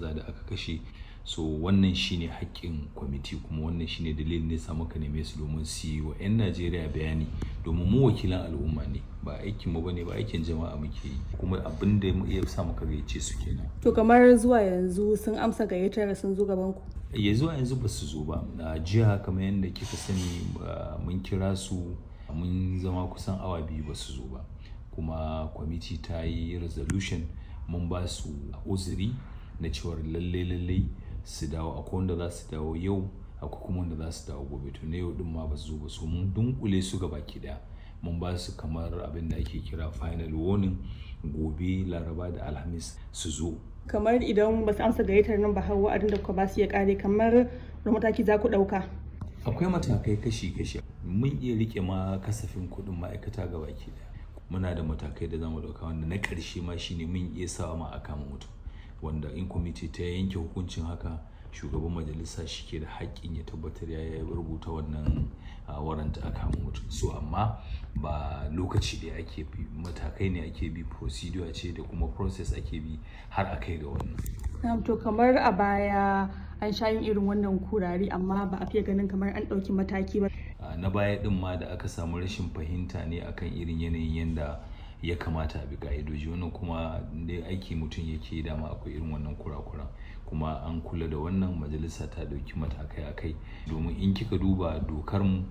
kaza da aka kashe so wannan shine haƙƙin kwamiti kuma wannan shine dalilin ne sa muka neme su domin su yi wa 'yan najeriya bayani domin mu wakilan al'umma ne ba aikin mu bane ba aikin jama'a muke yi kuma abin da ya sa muka gayyace su kenan to kamar zuwa yanzu sun amsa gayyatar sun zo gaban ku ya zuwa yanzu ba su zo ba a jiya kamar yadda kika sani mun kira su mun zama kusan awa biyu ba su zo ba kuma kwamiti ta yi resolution mun ba su uzuri na cewar lalle lalle su dawo akwai wanda za su dawo yau akwai kuma wanda za su dawo gobe to na yau din ma ba su zo ba so mun dunkule su gaba ki daya mun ba su kamar abin da ake kira final warning gobe laraba da alhamis su zo kamar idan ba su amsa gayyatar nan ba har wa'adin da kuka ba su ya kare kamar da mataki za ku dauka akwai matakai kashi-kashi mun iya rike ma kasafin kuɗin ma'aikata ga baki daya muna da matakai da zamu dauka wanda na ƙarshe ma shine mun iya sawa ma a kama mutum wanda in kwamiti ta yanke hukuncin haka shugaban majalisa shi ke da haƙƙin ya tabbatar ya yi rubuta wannan waranta a kama mutum so amma ba lokaci da ake bi matakai ne ake bi procedure ce da kuma process ake bi har a kai ga wannan to kamar a baya an sha yin irin wannan kurari amma ba a fiye ganin kamar an ɗauki mataki ba na baya din ma da aka samu rashin fahimta ne akan irin yanayin yanda ya kamata a bi ka'idoji wannan kuma da aiki mutum yake dama akwai irin wannan kurakuran kuma an kula da wannan majalisa ta dauki matakai akai domin in kika duba dokar mu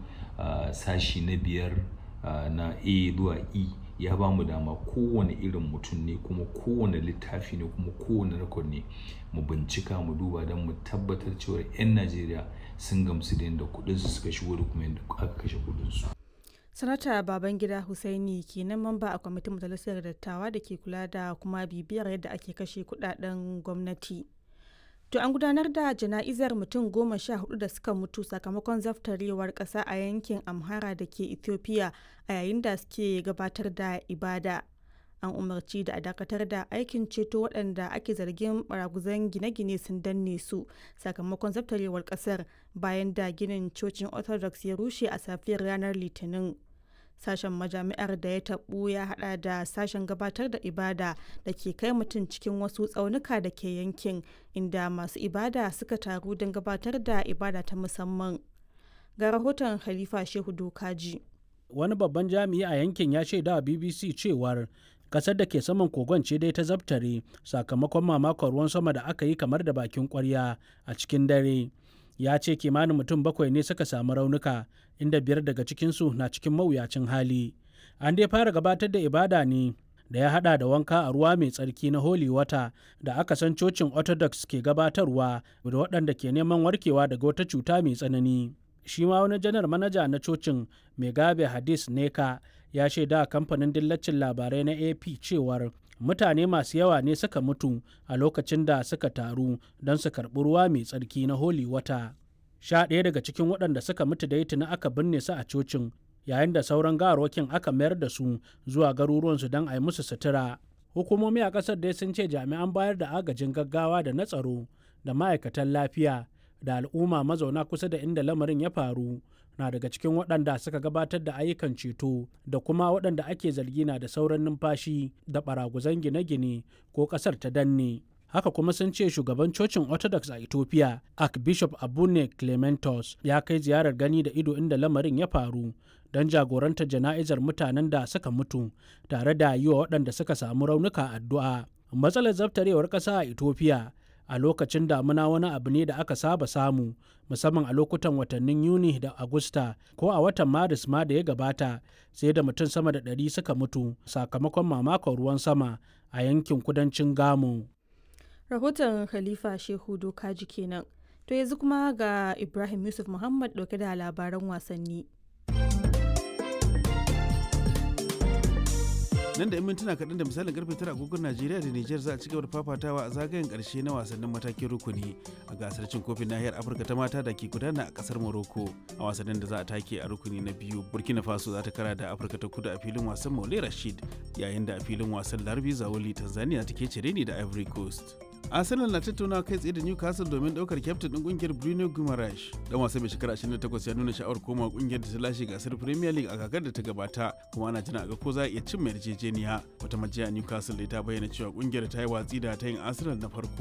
sashi na biyar na a zuwa e ya ba mu dama kowane irin mutum ne kuma kowane littafi ne kuma kowane rekod ne mu bincika mu duba don mu tabbatar cewa 'yan najeriya sun gamsu da yadda kudinsu suka shigo da kuma yadda aka kashe kudinsu sanata babangida husaini kenan mamba a kwamitin majalisar dattawa da ke kula da kuma bibiyar yadda ake kashe kudaden gwamnati to an gudanar da jana'izar mutum goma sha hudu da suka mutu sakamakon zaftarewar kasa a yankin amhara da ke ethiopia a yayin da suke gabatar da ibada an umarci da a dakatar da aikin ceto waɗanda ake zargin baraguzan gine-gine sun danne su sakamakon zaftarewar ƙasar bayan da ginin cocin orthodox ya rushe a safiyar ranar litinin sashen majami'ar da ya taɓu ya hada da sashen gabatar da ibada da ke kai mutum cikin wasu tsaunuka da ke yankin inda masu ibada suka taru don gabatar da ibada ta musamman ga rahoton khalifa shehu dokaji wani babban jami'i a yankin ya shaida bbc cewar kasar da ke saman kogon ce dai ta zabtare sakamakon mamakon ruwan sama da aka yi kamar da bakin kwarya a cikin dare ya ce kimanin mutum bakwai ne suka samu raunuka inda biyar daga cikinsu na cikin mawuyacin hali an dai fara gabatar da ibada ne da ya hada da wanka a ruwa mai tsarki na holy water da aka san cocin orthodox ke gabatarwa da waɗanda ke neman warkewa daga wata cuta mai tsanani shi ma wani janar manaja na cocin megabe hadis neka ya shaida kamfanin dillacin labarai na ap cewar mutane masu yawa ne suka mutu a lokacin da suka taru don su karɓi ruwa mai tsarki na holy wata sha ɗaya daga cikin waɗanda suka mutu da tuni aka binne su a cocin yayin da sauran gawarwakin aka mayar da su zuwa garuruwansu don a yi musu sutura hukumomi a ƙasar dai sun ce jami'an bayar da agajin gaggawa da na tsaro da ma'aikatan lafiya da al'umma mazauna kusa da inda lamarin ya faru na daga cikin waɗanda suka gabatar da ayyukan ceto da kuma waɗanda ake zargi na da sauran numfashi da ɓaraguzan gine-gine ko ƙasar ta danne haka kuma sun ce shugaban cocin orthodox a ethiopia archbishop abune clementos ya kai ziyarar gani da ido inda lamarin ya faru don jagorantar jana'izar mutanen da suka mutu tare da yi wa waɗanda suka samu raunuka addu'a matsalar zaftarewar ƙasa a ethiopia a lokacin damuna wani abu ne da aka saba samu musamman a lokutan watannin yuni da agusta ko a watan maris ma da ya gabata sai da mutum sama da ɗari suka mutu sakamakon mamakon ruwan sama a yankin kudancin gamo rahoton khalifa shehu dokaji kenan to yanzu kuma ga ibrahim yusuf muhammad dauke da labaran wasanni nan da 'yan mintuna kaɗan da misalin karfe tara agogon najeriya da niger za a ci gaba da fafatawa a zagayen ƙarshe na wasannin matakin rukuni a gasar cin kofin nahiyar afirka ta mata da ke gudana a ƙasar morocco a wasannin da za a take a rukuni na biyu burkina faso za ta kara da afirka ta kudu a filin wasan maule rashid yayin da a filin wasan larbi zawoli tanzania take cire ni da ivory coast arsenal na tattauna kai tsaye da newcastle domin daukar kyaftin din kungiyar bruno guimaraes dan wasa mai shekara 28 ya nuna sha'awar koma kungiyar da ta lashe gasar premier league a kakar da ta gabata kuma ana jira ga ko za a iya cin mai yarjejeniya wata majiya newcastle da ta bayyana cewa kungiyar ta yi watsi da ta yin arsenal na farko